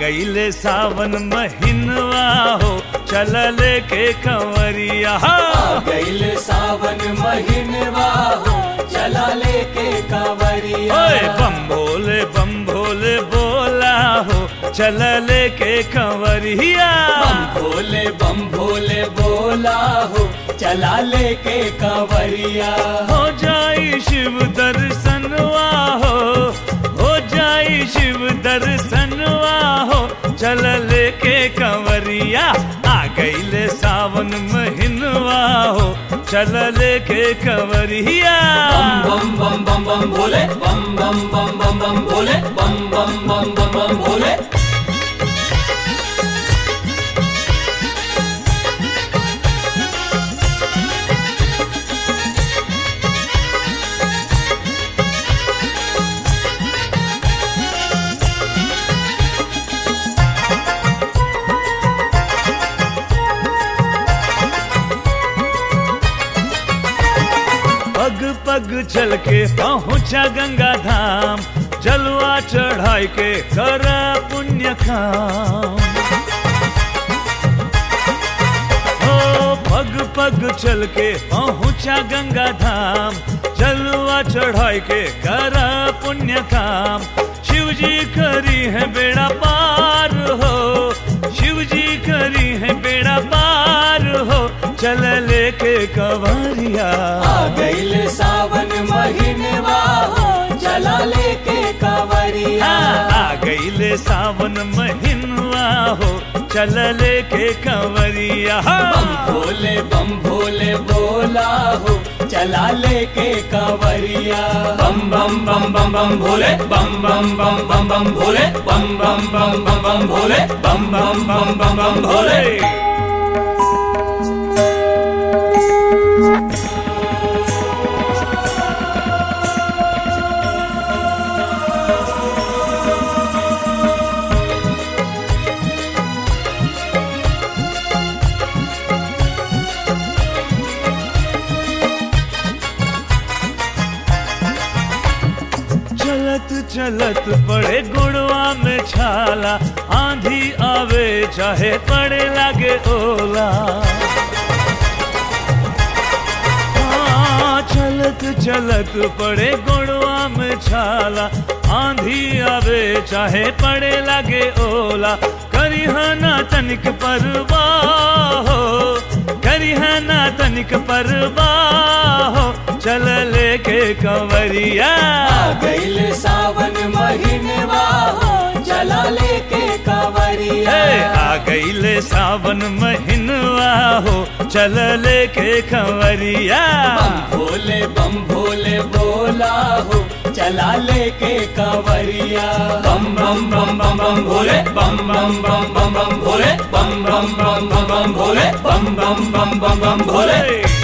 गईले सावन महीनवा हो चल लेके कंवरिया आ गईल सावन महीनवा हो चला लेके कांवरिया ओए बम भोले बम भोले बोला हो चल लेके कंवरिया बम भोले बम भोले बोला हो चला लेके कांवरिया हो जाई शिव दर्शनवा हो हो जाई शिव दर्शनवा हो चल लेके कंवरिया आ गईले सावन महीनवा हो चल लेके कंवरिया बम बम बम बम बम भोले बम बम बम बम बम भोले बम बम बम बम बम भोले पग पग चल के पहुंचा गंगा धाम जलवा चढ़ाई के कर पुण्य काम ओ पग पग चल के पहुंचा गंगा धाम जलवा चढ़ाई के कर पुण्य काम शिव जी करी है बेड़ा पार हो शिव जी करी है बेड़ा पार हो चल लेके कंवरिया आ गईल सावन महीनवा हो चला लेके कांवरिया आ गईले सावन महीनवा हो चल लेके कंवरिया बम भोले बम भोले बोला हो चला लेके कांवरिया बम बम बम बम बम भोले बम बम बम बम बम भोले बम बम बम बम बम भोले बम बम बम बम बम भोले चलत चलत पड़े गुड़वा में छाला आंधी आवे चाहे पड़े लागे ओला हाँ, चलत चलत पड़े गुड़वा में छाला आंधी आवे चाहे पड़े लागे ओला करी ना तनिक परवाह हो करी ना तनिक परवाह हो चल लेके कंवरिया आ गईल सावन महीनवा हो चला लेके कांवरिया हे आ गईले सावन महीनवा हो चल लेके कंवरिया बम भोले बम भोले बोला हो चला लेके कांवरिया बम बम बम बम बम भोले बम बम बम बम बम भोले बम बम बम बम बम भोले बम बम बम बम बम भोले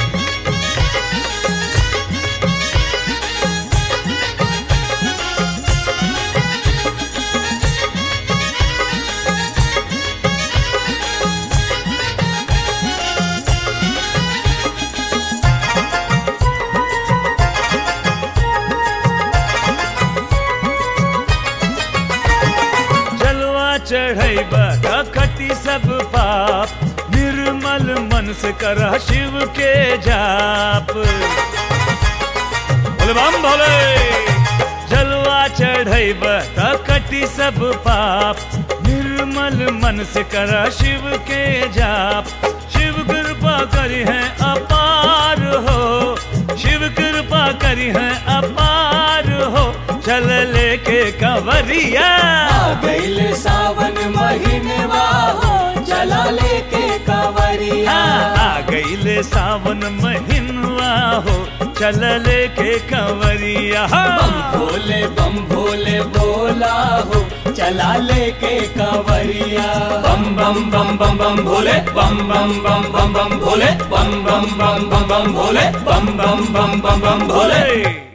जलवा चढ़ैब कटी सब पाप निर्मल मन से कर शिव के जाप बोले बम भोले जलवा चढ़ैब कटी सब पाप निर्मल मन से कर शिव के जाप शिव कृपा करी है अपार हो शिव कृपा करी है अपार हो चल लेके कंवरिया आ गईल सावन महीनवा हो चला लेके कांवरिया आ गईले सावन महीनवा हो चल लेके कंवरिया बम भोले बम भोले बोला हो चला लेके कांवरिया बम बम बम बम बम भोले बम बम बम बम बम भोले बम बम बम बम बम भोले बम बम बम बम बम भोले भोले